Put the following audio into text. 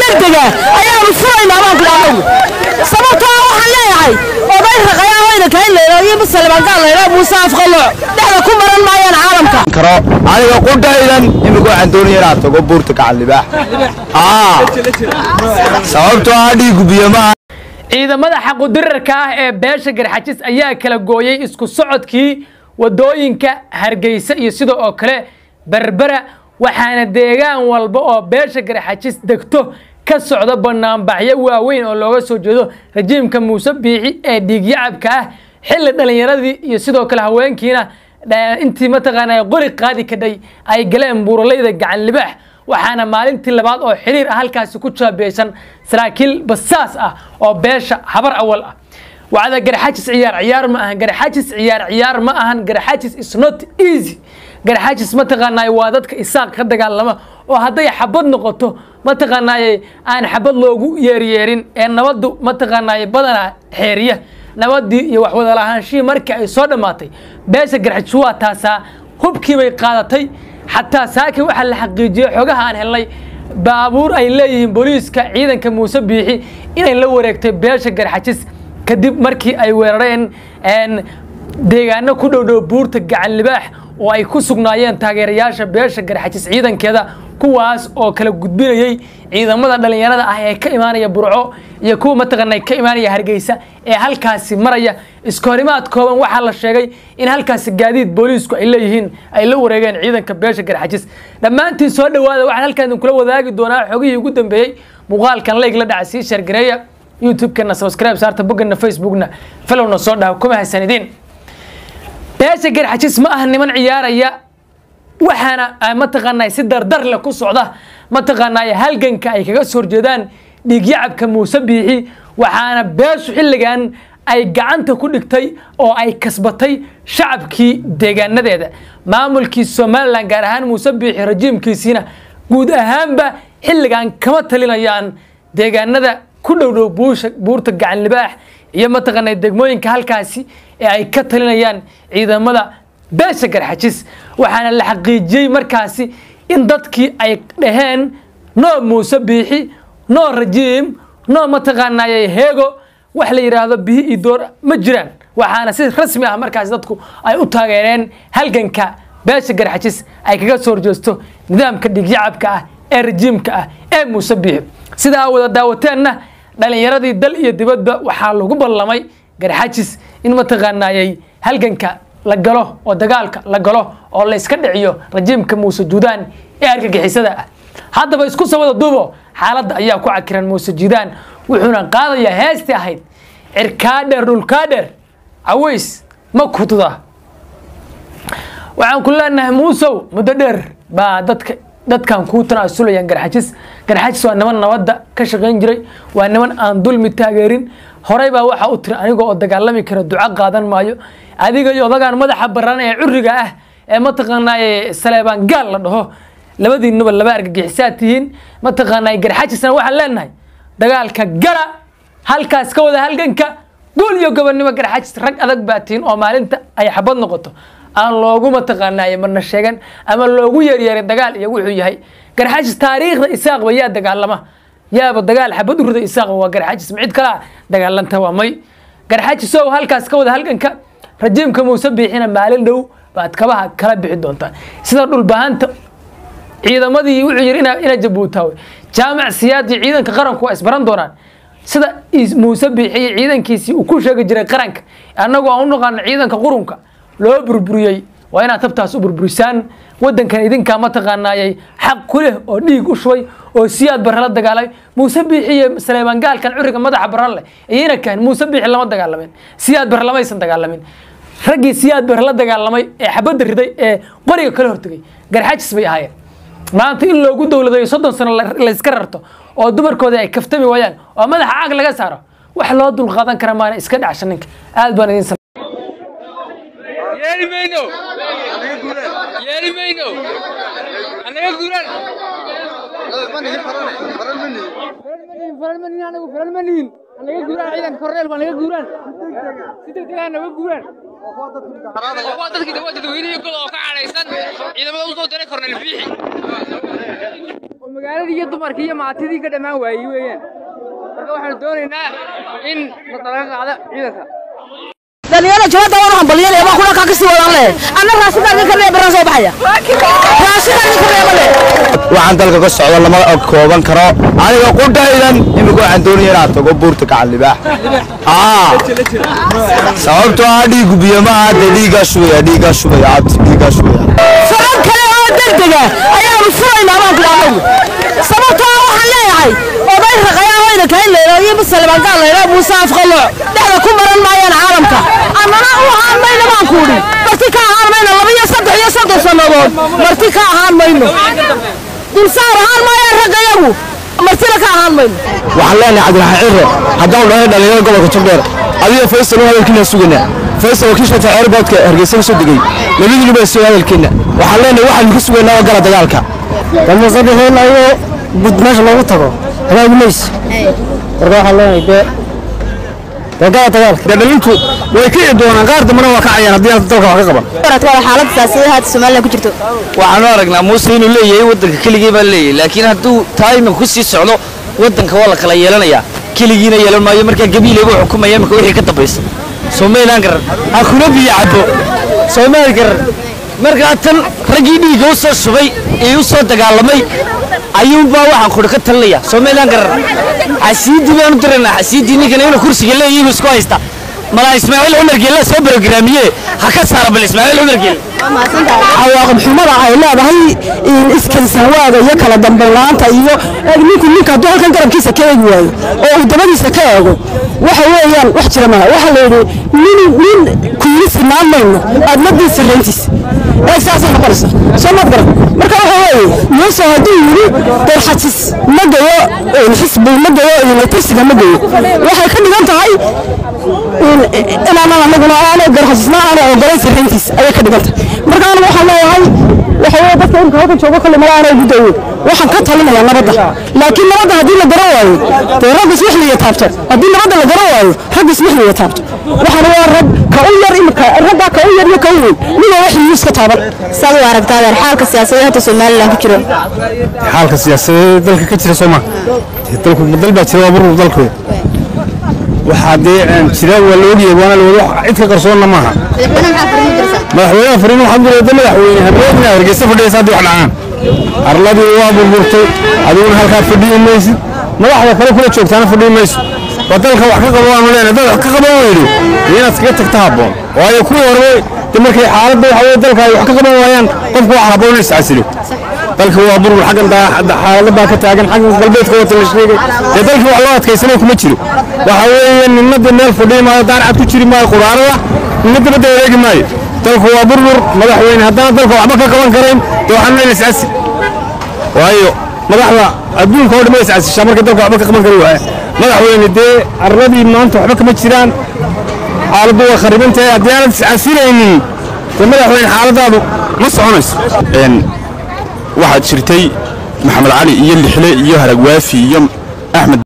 degdega ayaanu furaynaa baan kula anagu sababtoo ah waxaan leeyahay oday raqayaa wayna kayn leedo iyo musalimankaan leedo muuse afqalooc dhexda ku maran maayaan caalamka karo aniga qudhaydan imika waxaan doonaya inaad tago buurta gacan libaax aa sababtoo ah dhiigu biyo maaha ciidamada xaqudirarka ah ee beesha garxajis ayaa kala gooyey isku socodkii wadooyinka hargeysa iyo sidoo oo kale berbera waxaana deegaan walba oo beesha garxajis degto ka socda banaanbaxyo waaweyn oo looga soo jeedo rajiimka muuse biixi ee dhiigyacabka ah xilli dhallinyaradii iyo sidoo kale haweenkiina intii mataqaana qori qaadi kadhay ay galeen buuralayda gacan libaax waxaana maalintii labaad oo xiriir ah halkaasi ku jaabeysan saraakiil basaas ah oo beesha habar awal ah wacda garxajis ciyaar ciyaar ma ahan garxajis ciyaar ciyaar ma ahan garxajis is not easy garxajis mataqaanaaye waa dadka isaaq ka dagaalama oo hadday xabad noqoto mataqaanaaye aan xabad loogu yeeryeerin ee nabaddu mataqaanaaye badanaa xeeriya nabadii iyo waxwada lahaanshihii markii ay soo dhammaatay beesha garxajis waa taasaa hubkii bay qaadatay xataa saakin waxaa la xaqiijiyey xogaha aan helnay baabuur ay leeyihiin booliiska ciidanka muuse biixi inay la wareegtay beesha garxajis kadib markii ay weerareen deegaano ku dhowdhow buurta gacan libaax oo ay ku sugnaayeen taageerayaasha beesha garxajis ciidankeeda kuwaas oo kala gudbinayey ciidamada dhallinyarada ah ee ka imaanaya burco iyo kuwa mataqaana ka imaanaya hargeysa ee halkaasi maraya iska horimaad kooban waxaa la sheegay in halkaasi gaadiid booliisku ay leeyihiin ay la wareegeen ciidanka beesha garxajis dhammaantiin soo dhowaada waxaan halkaan idinkula wadaagi doonaa xogihii ugu dambeeyey muuqaalkan leyg la dhaca sii sheergareeya youtube-kana subscribe saarta boggana facebookna falowna soo dhaha kuma haysanidiin beesha garxajis ma aha niman ciyaaraya waxaana mataqaanaa si dardar leh ku socda mataqaanaa halganka ay kaga soo horjeedaan dhiigyacabka muuse biixi waxaana beeshu xilligan ay gacanta ku dhigtay oo ay kasbatay shacabkii deegaanadeeda maamulkii somalilan gaar ahaan muuse biixi rajiimkiisiina guud ahaanba xilligan kama talinayaan deegaanada ku dhowdhow buurta gacan libaax iyo mataqaana degmooyinka halkaasi ee ay ka talinayaan ciidamada beesha garxajis waxaana la xaqiijiyey markaasi in dadkii ay dhaheen noo muuse biixi noo rajiim noo mataqaanaaye heego wax la yidhaahdo bihi iyo door ma jiraan waxaana si rasmi ah markaasi dadku ay u taageereen halganka beesha garxajis ay kaga soo horjeesto nidaamka dhiigyacabka ah ee rajiimka ah ee muuse biixi sida aa wada daawateenna dhalinyaradii dal iyo dibadba waxaa lagu ballamay garxajis in mataqaanaayey halganka la galo oo dagaalka la galo oo layska dhiciyo rajiimka muuse juudaan ee argagixisada ah haddaba isku soo wada duubo xaaladda ayaa ku cakiran muuse juudaan wuxuuna qaadayaa heestii ahayd cirkaadheer dhulkaadheer caways ma kutuda waxaan ku leenahay muusow muddo dheer baa dadka dadkan kuu tanaasulayaan garxajis garxajis waa niman nabadda ka shaqayn jiray waa niman aan dulmi taageerin horey baa waxaa u tiri aniga oo dagaalami kara duco qaadan maayo adiga iyo odagaan madaxa baran ee curiga ah ee mataqaanaaye saleebaan gaal la dhaho labadiinuba laba argagixisaad tihiin mataqaanaaye garxajisna waxaan leenahay dagaalka gala halkaas ka wada halganka guul iyo gobonnimo garxajis rag adag baa tihiin oo maalinta ay xabad noqoto aan loogu mataqaanaaye marna sheegan ama loogu yeeryeerin dagaal iyo wuxuu yahay garxajis taariikhda isaaqba yaa dagaalama yaaba dagaal xabad u rida isaaqba waa garxajis ma cid kalaa dagaalanta waa may garxajisow halkaas ka wada halganka rajiimka muuse biixina maalin dhow baad kabaha kala bixi doontaa sida dhulbahanta ciidamadii wuxuu yidhi ina jabuutaawe jaamac siyaad iyo ciidanka qaranku waa isbaran doonaan sida muuse biixi iyo ciidankiisii uu ku sheegi jiray qaranka annagu aan u naqaano ciidanka qurunka loo burburiyey waa inaad tabtaas u burburisaan wadankan idinkaa mataqaanaayay xaq ku leh oo dhiig u shubay oo siyaad barre la dagaalamay muuse biixi iyo saleebaan gaalkan curiga madaxa barran leh iyana kahan muuse biixi lama dagaalamin siyaad barre lamaysan dagaalamin raggii siyaad barre la dagaalamay ee xabadda riday ee qoriga kala hortegay garxajis bay ahaayeen maanta in loogu dowladayo soddon sano layska rarto oo dumarkooda ay kaftami waayaan oo madaxa caag laga saaro wax loo dulqaadan kara maana iska dhacsha ninka aad baan idin yeeli mayno yeeli mayno anaga guuran anagu faran ma nihin anaga guuraan ciidanka korneel baa naga guuraan si degdegaa naga guuraan waa dadkii waa dadweynihi goda oo ka cadhaysan ciidamada u soo diray korneel biixi magaaladii iyo dumarkii iyo maatidii ka dhammaan waayey weeyaan marka waxaanu doonaynaa in laga qaado ciidanka dhalinyaro jabada waan hambalyanaya baa kula kaa kasii wadaan leh anna raashinka ka reeba baraan soo baxaya raashinka ka reeba leh waxaan dalka ka socdo lama kooban karo aniga qudhaydan imika waxaan doonaya inaad tago buurta gacan libaax aa sababtoo ah dhiigu biyo ma aha dee dhiiggaa shubaya dhiiggaa shubaya abti dhiiggaa shubaya sabab kale oo degdega ayaanu furaynaa baan kula anagu sababtoo ah waxaan leeyahay oday raqayaa wayna kayn leelo iyo musalimaan gaal leelo muuse afqalo dhexda ku maran maayaan caalamka annana u ahaan mayno baan kuudhi marti ka ahaan mayno laba iyo saddex iyo soddon sannadood marti ka ahaan mayno dulsaar ahaan maayaan raggayagu martina ka ahaan mayno waxaan leenahay cabdiraxmaan cirre haddaan dhahay dhalinyarada gobolka jubbeer adiga faysal waa hadalkiina sugaynaa faysal waa kii shata airportka hargeysa ka soo degay labadiinu baa soo hadalkiina waxaan leenahay waxaan ka sugaynaa oo gala dagaalka damuusadhexeen ayagoo gud meesha loogu tago hagaagi mayso marka waxaan leenahay dee dee gala dagaalka dee dhalintu way kici doonaan qaar dambana waa kacayaan haddii aan dalka wax ka qaban xaalada siyaasada hadda Soomaaliland ku jirto waxaanu aragnaa muuse inuu leeyahay waddanka keligii baa leeyahay laakiin hadduu taa iminka ku sii socdo waddanka waa la kala yeelanayaa keligiina yeelan maayo markaa gabiile buu xukumaya iminka wixii ka dambaysa soomaaliland garan ha kuna biyo cabo soomaali garan markaa tan raggii dhiigga u soo shubay ee u soo dagaalamay ayuunbaa waxaan kudhi ka talinaya soomaaliland garan xasiidii baanu diraynaa xasiidii ninkana inuu kursiga leeyihiin isku haysta malaa ismaaciil cumar geelle soo barogaraamiye ha ka saara bal ismaaciil cumar geelle cawaaqib xumada ay leedahay iskansanwaaga iyo kala dambayn la'aanta iyo ninku ninka hadduu halkan garabkiisa ka eegi waayo oo uu dabadiisa ka eego waxa weeyaan wax jira maaha waxaa la yidhi nin nin kuyili sinaan mayno aadmadii sarrayntiisa ee saasay noqonaysa soo maad garan marka waxa weeye muuse hadduu yidhi darxajis ma gayo xisbi ma gayo kursiga ma gayo waxay ka dhigan tahay inaanan anaguna aanay garxajisna aanay ogolayn sarrayntiisa ayay ka dhigan tahay marka anigu waxaan leeyahay waxa weeye dadka imika halkan joogo kolle mala aanay gudawood waxaan ka talinayaa nabadda laakiin nabadda haddii la garan waayo dee rag ismixliya taabto haddii nabadda la garan waayo rag ismixliya taabto waxaana waa rag ka u yar imika raggaa ka u yar iyo ka u weyn ninba wax yuu iska taaban saad u aragtaadeen xaalka siyaasadeed hadda Soomaaliland ku jiro xaalka siyaasadeed dalka ka jira soo ma dalku dal baa jira waa burur dalku waxaa dee jira waa la ogyahay waana la wada cid ka qarsoonna maaha madaxweynaha fariin u dirsan madaxweynaha fariin waxaa dulada madaxweyne habeenina hargeysa fadhiyaysa haddii wax dhacaan arladii waa burburtay adiguna halkaa fadhiyi maysid madaxda kale kula joogtaana fadhiyi mayso waa dalka wax ka qabo waanu leenahay dad wax ka qaban weydo inaad kaga tagta habboon waayo kuwii horeba de markay xaaladda waxa weye dalka ay wax ka qaban waayaan qofku wax habboon in iscasilo dalka waa burbur xaggan xaalada baa ka taagan xaggan galbeedka wata la sheegay dee dalkii wax loo adkaysanay kuma jiro waxa weeye ninna dee meel fadhiyi maayo daanacad ku jiri maayo quraanada ninna dabadda wareegi maayo dalku waa burbur madaxweyne haddana dalka waxba ka qaban karayn dee waxaan leena iscasil waayo madaxda adduunka oo dhan way iscasishaa markay dalka waxba ka qaban kari waaya madaxweyne dee arladii maanta waxba kama jiraan xaaladdu waa khariban tahay haddii aanad iscasilaynin dee madaxweyne xaaladaadu ma soconayso waxaad jirtay maxamed cali iyo lixle iyo haragwaafi iyo axmed